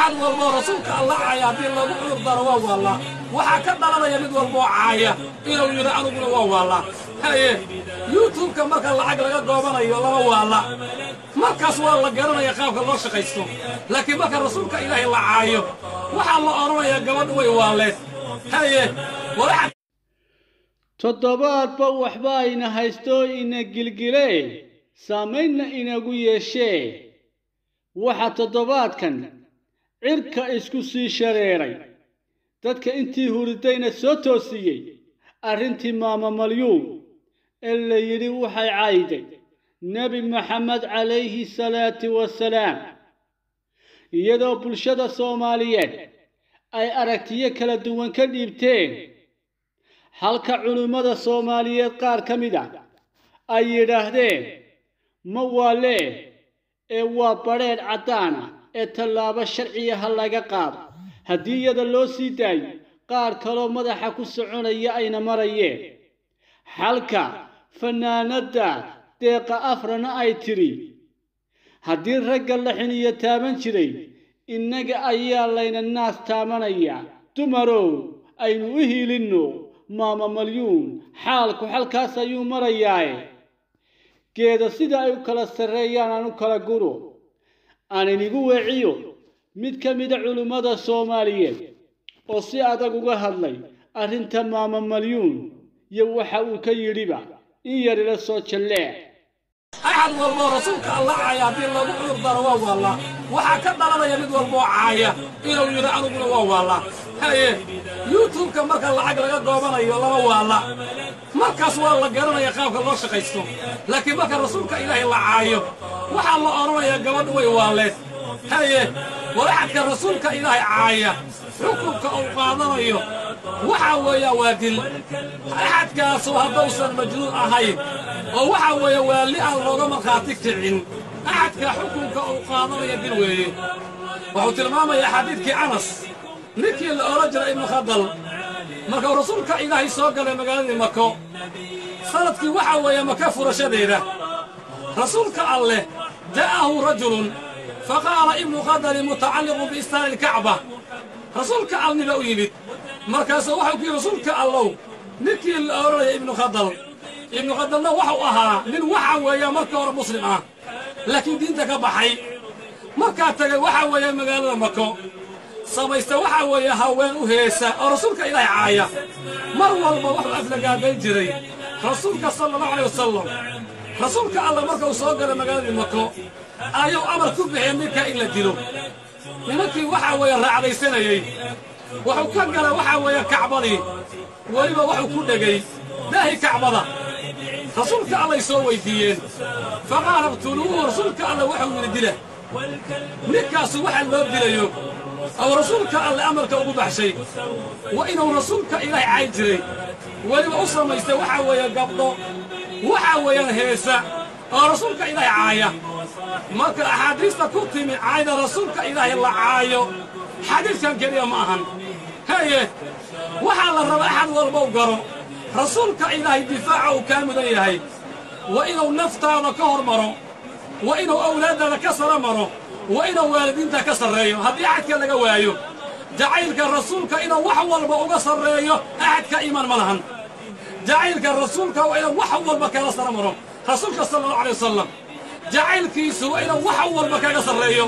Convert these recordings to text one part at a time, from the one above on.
axad walboo rasuulka alla caaya haddii lagu cudur daro waa waallaa waxaa ka dhalanaya mid walboo caaya inuu yidhi aniguna waa waallaa haye yuutubka marka lacag laga goobanayo lama waalla markaas waa la garanaya qaabka loo shaqaysto laakiin marka rasuulka ilaahay la caayo waxaa la odhanayaa gabadh way waalleed haye walaxa toddobaadba waxba ayna haysto ina gilgile saamaynna inagu yeeshee waxaa toddobaadkan cirka isku sii shareeray dadka intii huridayna soo toosiyey arrintii maama malyuum ee la yidhi waxay cayday nebi maxamed calayhi salaatu wasalaam iyadoo bulshada soomaaliyeed ay aragtiyo kala duwan ka dhiibteen halka culimmada soomaaliyeed qaar ka mid ah ay yidhaahdeen ma waalee ee waa badrheedh caddaana ee tallaabo sharciya ha laga qaado haddii iyada loo sii daayo qaar kaloo madaxa ku soconaya ayna marayeen xalka fannaanadda deeqa afrana ay tidhi haddii ragga la xiniyo taaban jiray innaga ayaa layna naas taabanayaa dumarow aynu u hiilinno maama malyuun xaalku xalkaas ayuu marayaae geeda sida ay u kala sarreeyaan aan u kala guro aan inigu weeciyo mid ka mida culimmada soomaaliyeed oo si adag uga hadlay arrinta maama malyuun iyo waxa uu ka yidhiba in yar ila soo jalleec axad walboo rasuulka alla caaya haddii lagu cudur daro waa waallaa waxaa ka dhalanaya mid walboo caaya inuu yidhi aniguna waa waallaa haye yuutubka marka lacag laga goobanayo lama waalla markaas waa la garanaya qaabka loo shaqaysto laakiin marka rasuulka ilaahay la caayo waxaa la odhanayaa gabadh way waalleed haye walaxadka rasuulka ilaahay caaya xukunka uu qaadanayo waxaa weeyaa waa dil axadkaasu haddausan majnuun ahayn oo waxaa weeye waalli aan looga markhaati kicin axadka xukunka uu qaadanaya dil weeye wuxuu tilmaamayaa xadiidkii anas ninkii la odhan jiray ibnu khadal markuu rasuulka ilaahay soo galay magaaladii mako sanadkii waxaa weeye maka furashadeeda rasuulka alleh ja'ahu rajulun faqaala ibnu khadali mutacalliqun biistaari ilkacba rasuulka alniba u yimid markaasuu waxau ku yidhi rasuulka allow ninkii la odhanaya ibnu khadal ibnu khadalna waxau ahaa nin waxa weeya marka hore muslim ah laakiin diinta ka baxay markaa tagay waxaa weeye magaalada mako samaysta waxaa weeye haween u heesa oo rasuulka ilaahay caaya mar walba wuxuu aflagaadayn jiray rasuulka sala allahu alay wasalam rasuulka alla marka uu soo galay magaaladii mako ayuu amar ku bixiyey ninka in la dilo nimankii waxaa weeye raacdaysanayey wuxuu ka galay waxaa weeye kacbadii weliba wuxuu ku dhegay daahi kacbada rasuulka allay soo weyddiiyeen faqaala iqtuluuhu rasuulka alla wuxuu yidhi dila ninkaasu waxa loo dilayo oo rasuulka alle amarka ugu baxshay waa inuu rasuulka ilaahay cayn jiray weliba u samaystay waxaa weeye gabdho waxaa weeyaan heesa oo rasuulka ilaahay caaya marka axaadiista ku timi caayda rasuulka ilaahay la caayo xadiidkan keliya ma ahan haye waxaa la raba axad walba u garo rasuulka ilaahay difaaca uu kaa mudan yahay waa inuu naftaada ka hor maro waa inuu awlaaddaada ka sara maro waa inuu waalidiinta ka sarreeyo haddii axadka laga waayo jacaylka rasuulka inuu wax walba uga sarreeyo axadka iimaan ma lahan jacaylka rasuulka waa inuu wax walba kala sara maro rasuulka sala allahu alay wasalam jacaylkiisu waa inuu wax walba kaga sarreeyo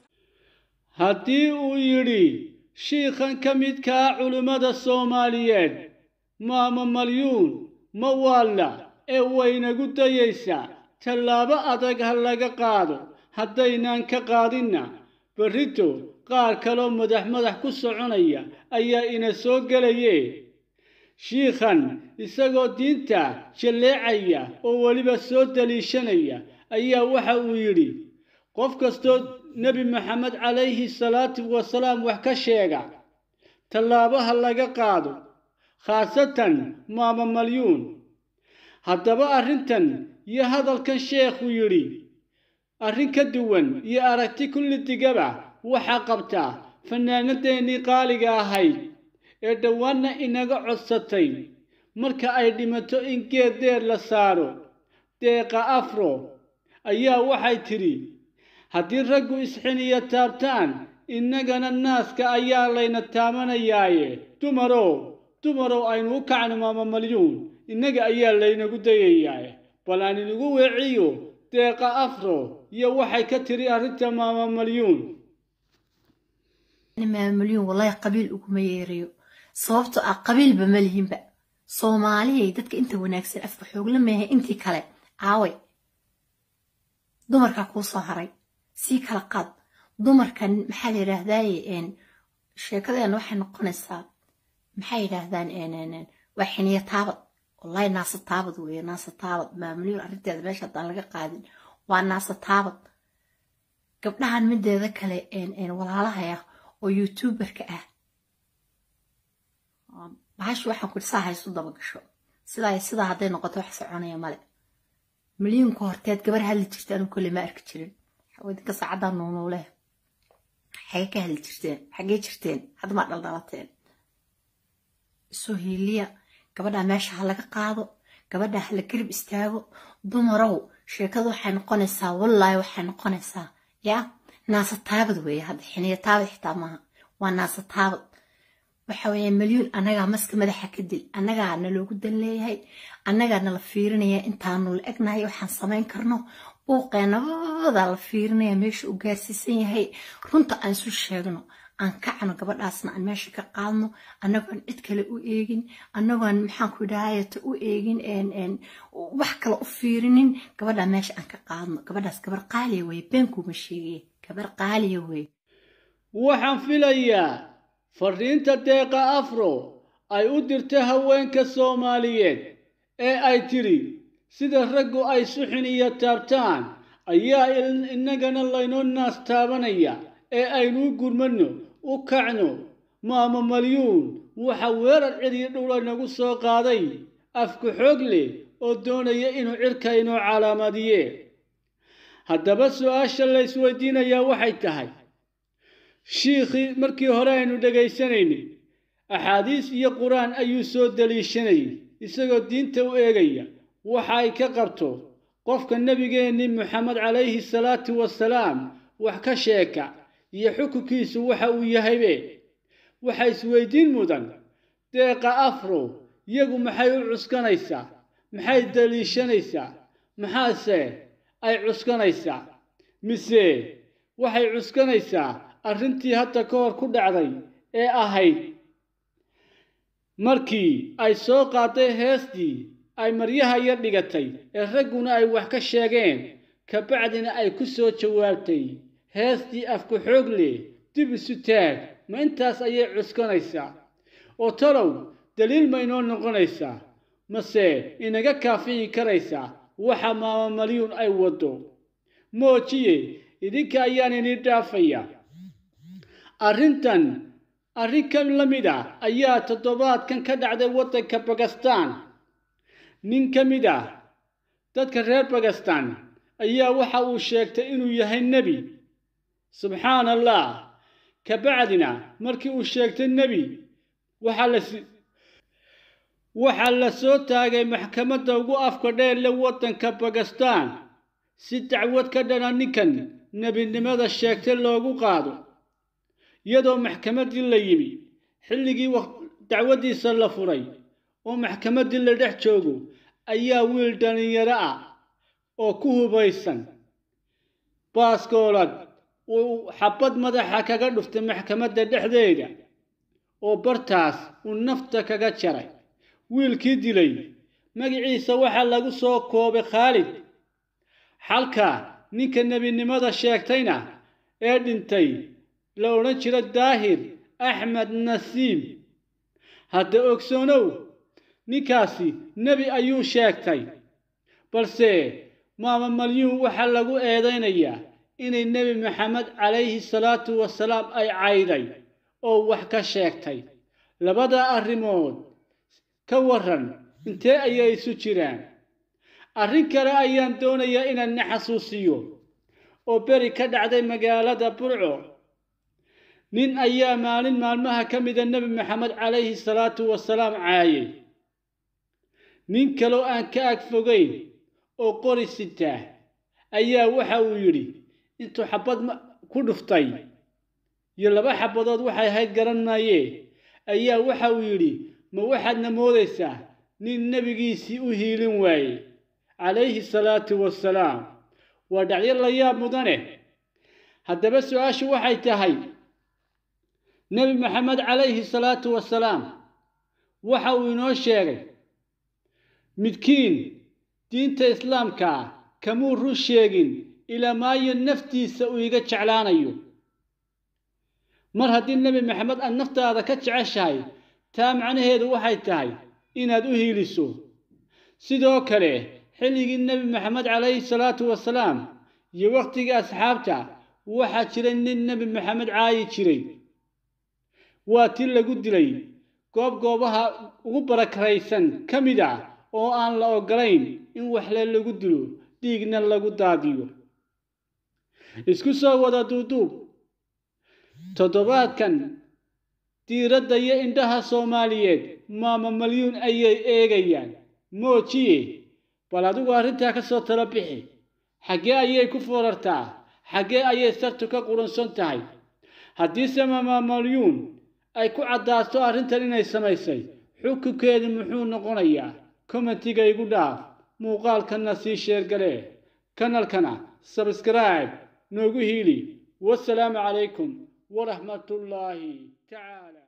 haddii uu yidhi shiikhan ka midkaa culimmada soomaaliyeed maama malyuun ma waalla ee waynagu dayaysaa tallaabo adag ha laga qaado haddaynaan ka qaadinna berrito qaar kaloo madax madax ku soconaya ayaa ina soo gelaye shiikhan isagoo diinta jalleecaya oo weliba soo daliishanaya ayaa waxa uu yidhi qof kastoo nebi maxamed calayhi salaatu wasalaam wax ka sheega tallaabaha laga qaado khaasatan maama malyuun haddaba arrintan iyo hadalkan sheekhu yidhi arrin ka duwan iyo aragti kulli digaba waxaa qabtaa fannaanadeennii qaaliga ahayd ee dhowaanna inaga codsatay marka ay dhimato in geed deer la saaro deeqa afro ayaa waxay tidhi haddii raggu isxiniyo taabtaan innagana naaska ayaa layna taamanayaaye dumarow dumarow aynu u kacno maama malyuun innaga ayaa laynagu dayayaaye bal aan inagu weeciyo deeqa afro iyo waxay ka tiri arrinta maama malyuun maama malyuun wallaahi qabiil uguma yeerayo sababtoo ah qabiilba ma lihinba soomaaliyay dadka inta wanaagsan afka xoogla meehe intii kale caaway dumarkaa kuu soo haray sii kala qaad dumarkan maxaa la yidhaahdaaye sheekadeena waxay noqonaysaa maxay yidhaahdaan waa xiniyo taabad wallahi naasa taabad weeye naasa taabad maamuliyun arrinteeda meesha haddaan laga qaadin waa naasa taabad gabdhahan mideeda kale walaalahaya oo youtuberka ah bahashu waxaan ku saa haysu daba gasho sidaa sidaa hadday noqoto wax soconaya male milyuunka horteed gabar hadli jirta anigu kolle ma arki jirin wadinka saacaddaa nuunuuleh xagee ka hadli jirteen xagee jirteen hadda maa dhaldhalateen isoo hiiliya gabadhaa meesha ha laga qaado gabadhaa ha la garib istaago dumarow sheekadu waxay noqonaysaa wallaahi waxay noqonaysaa yaa naasa taabad weeye hadda xiniya taabad xitaa maaha waa naasa taabad waxa weeye milyuun annagaa maska madaxa ka dil annagaa naloogu dan leeyahay annagaa nala fiirinaya intaanu la egnahay waxaan samayn karno buuqeenabadaa la fiirinaya meesha u gaarsiisan yahay runta aan isu sheegno aan kacno gabadhaasna aan meesha ka qaadno annagoon cid kale u eegin annagoon maxaanku idhaayata u eegin wax kale u fiirinin gabadhaa meesha aan ka qaadno gabadhaas gabar qaaliya weye beenkuuma sheegaya gabar qaaliya weye waxaan filayaa fariinta deeqa afro ay u dirta haweenka soomaaliyeed ee ay tiri sida raggu ay suxin iyo taabtaan ayaa innagana laynoo naas taabanaya ee aynuu gurmanno u kacno maama malyuun waxa weerar ciriyo dhowla nagu soo qaaday afku xoog leh oo doonaya inuu cirka inoo calaamadiye haddaba su-aasha la isweydiinayaa waxay tahay shiikhii markii hore aynu dhegaysanaynay axaadiis iyo qur-aan ayuu soo daliishanayay isagoo diinta u eegaya waxa ay ka qabto qofka nebigeennii moxamed calayhi salaatu wasalaam wax ka sheeka iyo xukunkiisu waxa uu yahaybe waxa isweydiin mudan deeqa afro iyagu maxay u cuskanaysaa maxay daliishanaysaa maxaase ay cuskanaysaa mise waxay cuskanaysaa arrintii hadda ka hor ku dhacday ee ahayd markii ay soo qaaday heestii ay maryaha yar dhigatay ee ragguna ay wax ka sheegeen kabacdina ay ku soo jawaabtay heestii afku xoog leh dib isu taag ma intaas ayay cuskanaysaa oo talow daliil ma inoo noqonaysaa mase inaga kaafiyi karaysaa waxa maama malyuun ay waddo moojiye idinka ayaan inii dhaafaya arrintan arrin ka la mid ah ayaa toddobaadkan ka dhacday waddanka bakistan nin ka mid ah dadka reer bakistan ayaa waxa uu sheegtay inuu yahay nebi subxaan allah kabacdina markii uu sheegtay nebi waxaa la waxaa la soo taagay maxkamadda ugu afka dheer le waddanka bakistan si dacwad ka dhana ninkan nebinimada sheegtay loogu qaado iyadoo maxkamaddii la yimi xilligii dacwaddiisa la furay oo maxkamaddii la dhex joogo ayaa wiil dhallinyaro ah oo ku hubaysan baaskoolad uu xabad madaxa kaga dhuftay maxkamadda dhexdeeda oo bartaas uu nafta kaga jaray wiilkii dilay magaciisa waxaa lagu soo koobay khaalid xalka ninka nebinimada sheegtayna ee dhintay la odhan jira daahir axmed nasiim hadda ogsoonow ninkaasi nebi ayuu sheegtay balse maama malyuun waxaa lagu eedaynayaa inay nebi maxamed calayhi salaatu wasalaam ay cayday oo wax ka sheegtay labada arrimood ka warran intee ayay isu jiraan arrin kale ayaan doonayaa inaan na xasuusiyo oo beri ka dhacday magaalada burco nin ayaa maalin maalmaha ka mida nebi maxamed calayhi salaatu wasalaam caayay nin kaloo aan ka ag fogayn oo qori sitaa ayaa waxa uu yidhi intuu xabad ku dhuftay iyo laba xabadood waxay ahayd garan maayee ayaa waxa uu yidhi ma waxaadna moodaysaa nin nebigiisii u hiilin waayey calayhi salaatu wassalaam waa dhacyo la yaab mudane haddaba su-aashu waxay tahay nebi maxamed calayhi salaatu wassalaam waxa uu inoo sheegay midkiin diinta islaamka ah kamuu run sheegin ilaa maayo naftiisa uu iga jeclaanayo mar haddii nebi maxamed aad naftaada ka jeceshahay taa macnaheedu waxay tahay inaad u hiiliso sidoo kale xilligii nebi maxamed calayhi salaatu wasalaam iyo wakhtigii asxaabta waxaa jiray nin nebi maxamed caayi jiray waa ti lagu dilay goob goobaha ugu barakaraysan ka mid ah oo aan la oggolayn in waxle lagu dilo dhiigna lagu daadiyo isku soo wada duuduub toddobaadkan diiradda iyo indhaha soomaaliyeed maama malyuun ayay eegayaan moojiye bal adigu arrintaa ka soo talo bixi xaggee ayay ku foorartaa xaggee ayay sartu ka qurunsan tahay haddiise maama malyuun ay ku caddaato arrintan inay samaysay xukunkeedu muxuu noqonayaa kommentiga igu dhaaf muuqaalkanna sii sheergalee kanalkana sabskribe noogu hiili wasalaamu calaykum waraxmatullaahi tacaala